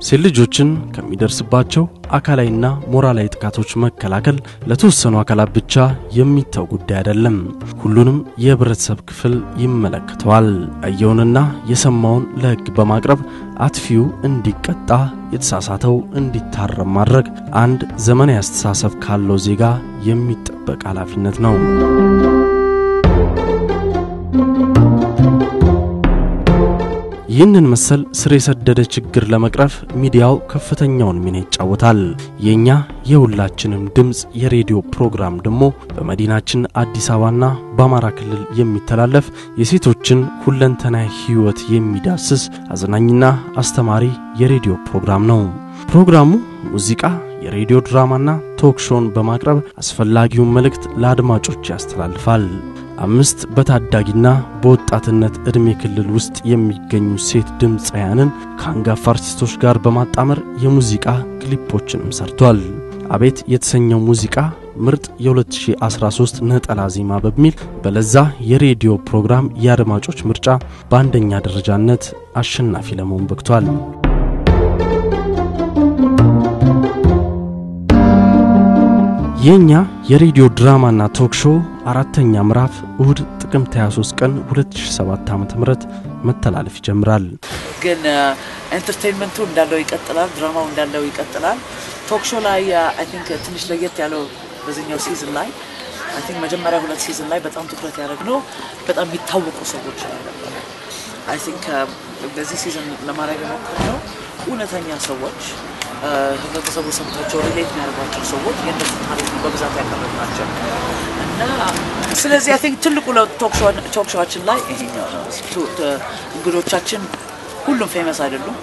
ሴት ልጆችን ከሚደርስባቸው አካላዊና ሞራላዊ ጥቃቶች መከላከል ለተወሰኑ አካላት ብቻ የሚተው ጉዳይ አይደለም። ሁሉንም የህብረተሰብ ክፍል ይመለከተዋል። ያየውንና የሰማውን ለሕግ በማቅረብ አጥፊው እንዲቀጣ፣ የተሳሳተው እንዲታረም ማድረግ አንድ ዘመናዊ አስተሳሰብ ካለው ዜጋ የሚጠበቅ ኃላፊነት ነው። ይህንን መሰል ስር የሰደደ ችግር ለመቅረፍ ሚዲያው ከፍተኛውን ሚና ይጫወታል። የእኛ የሁላችንም ድምፅ የሬዲዮ ፕሮግራም ደግሞ በመዲናችን አዲስ አበባና በአማራ ክልል የሚተላለፍ የሴቶችን ሁለንተናዊ ሕይወት የሚዳስስ አዝናኝና አስተማሪ የሬዲዮ ፕሮግራም ነው። ፕሮግራሙ ሙዚቃ፣ የሬዲዮ ድራማና ቶክ ሾውን በማቅረብ አስፈላጊውን መልእክት ለአድማጮች ያስተላልፋል። አምስት በታዳጊና በወጣትነት ዕድሜ ክልል ውስጥ የሚገኙ ሴት ድምፃውያንን ከአንጋፋ አርቲስቶች ጋር በማጣመር የሙዚቃ ክሊፖችንም ሰርቷል። አቤት የተሰኘው ሙዚቃ ምርጥ የ2013 ነጠላ ዜማ በሚል በለዛ የሬዲዮ ፕሮግራም የአድማጮች ምርጫ በአንደኛ ደረጃነት አሸናፊ ለመሆን በቅቷል። የእኛ የሬዲዮ ድራማና ቶክ ሾው አራተኛ ምዕራፍ እሁድ ጥቅምት 23 ቀን 2007 ዓ ም መተላለፍ ይጀምራል። ግን ኤንተርቴንመንቱ እንዳለው ይቀጥላል። ድራማው እንዳለው ይቀጥላል። ቶክ ሾው ላይ አይ ቲንክ ትንሽ ለየት ያለው በዚህኛው ሲዝን ላይ አይ ቲንክ መጀመሪያ ሁለት ሲዝን ላይ በጣም ትኩረት ያደረግነው በጣም የሚታወቁ ሰዎች ላይ ነበረ። አይ ቲንክ በዚህ ሲዝን ለማድረግ የሞከርነው እውነተኛ ሰዎች ህብረተሰቡ ሰምቷቸው ሪሌት የሚያደርጓቸው ሰዎች የእነሱ ታሪክ በብዛት ያቀረብናቸው እና ስለዚህ አይ ቲንክ ትልቁ ቶክ ሾዋችን ላይ ይሄኛው ነው። እንግዶቻችን ሁሉም ፌመስ አይደሉም።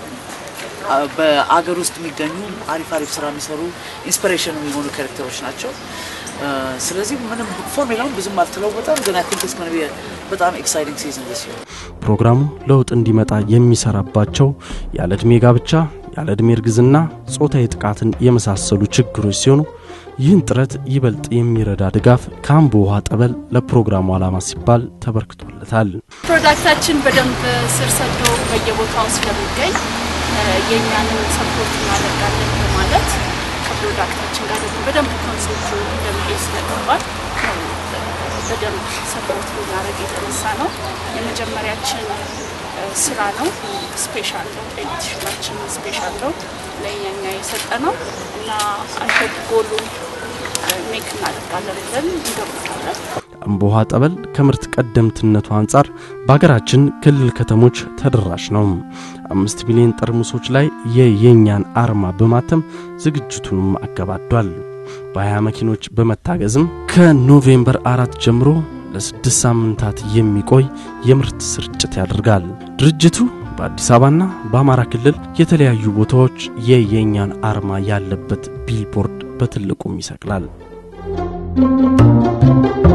በአገር ውስጥ የሚገኙ አሪፍ አሪፍ ስራ የሚሰሩ ኢንስፒሬሽን የሚሆኑ ካሬክተሮች ናቸው። ስለዚህ ምንም ፎርሙላውን ብዙም አልተለወጠም፣ ግን አይ ቲንክ እስከሆነ በጣም ኤክሳይቲንግ ሲዝን ደስ ይሆን ፕሮግራሙ ለውጥ እንዲመጣ የሚሰራባቸው ያለ ዕድሜ ጋብቻ፣ ያለ ዕድሜ እርግዝና፣ ጾታዊ ጥቃትን የመሳሰሉ ችግሮች ሲሆኑ ይህን ጥረት ይበልጥ የሚረዳ ድጋፍ ከአምቦ ውሃ ጠበል ለፕሮግራሙ ዓላማ ሲባል ተበርክቶለታል። ፕሮዳክታችን በደንብ ስር ሰዶ በየቦታው ስለሚገኝ የእኛንም ሰፖርት እናደርጋለን በማለት ከፕሮዳክታችን ጋር ደግሞ በደንብ ኮንሴፕቱ እንደሚሄድ ስለገባል በደንብ ሰፖርት ልናደርግ የተነሳ ነው። የመጀመሪያችን ስራ ነው። ስፔሻል ነው። ኤዲሽናችን ስፔሻል ነው ለእኛኛ የሰጠ ነው እና አይሆፕ ጎሉን ሜክ እናደርጋለን ብለን እንገምታለን። አምቦ ውሃ ጠበል ከምርት ቀደምትነቱ አንጻር በሀገራችን ክልል ከተሞች ተደራሽ ነው። አምስት ሚሊዮን ጠርሙሶች ላይ የየኛን አርማ በማተም ዝግጅቱንም አገባዷል። በሀያ መኪኖች በመታገዝም ከኖቬምበር አራት ጀምሮ ለስድስት ሳምንታት የሚቆይ የምርት ስርጭት ያደርጋል። ድርጅቱ በአዲስ አበባና በአማራ ክልል የተለያዩ ቦታዎች የየኛን አርማ ያለበት ቢልቦርድ በትልቁም ይሰቅላል።